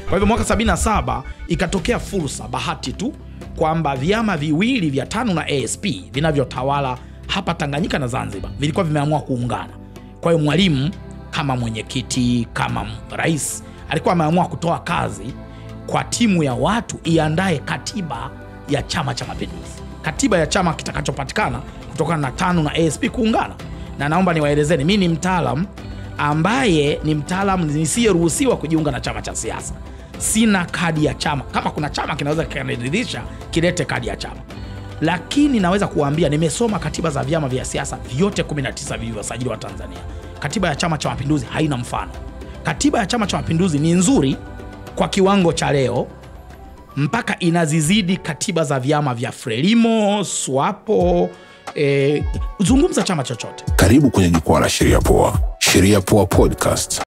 Kwa hivyo mwaka 77 ikatokea fursa, bahati tu kwamba vyama viwili vya TANU na ASP vinavyotawala hapa Tanganyika na Zanzibar vilikuwa vimeamua kuungana. Kwa hiyo Mwalimu kama mwenyekiti, kama rais, alikuwa ameamua kutoa kazi kwa timu ya watu iandae katiba ya Chama cha Mapinduzi, katiba ya chama kitakachopatikana kutokana na TANU na ASP kuungana. Na naomba niwaelezeni, mi ni mtaalam ambaye ni mtaalam nisiyeruhusiwa kujiunga na chama cha siasa. Sina kadi ya chama. Kama kuna chama kinaweza kikaniridhisha, kilete kadi ya chama, lakini naweza kuwaambia nimesoma katiba za vyama vya siasa vyote 19 vilivyosajiliwa Tanzania. Katiba ya Chama cha Mapinduzi haina mfano. Katiba ya Chama cha Mapinduzi ni nzuri kwa kiwango cha leo mpaka inazizidi katiba za vyama vya Frelimo, SWAPO. Eh, zungumza chama chochote Karibu kwenye jukwaa la Sheria Poa. Sheria Poa Podcast.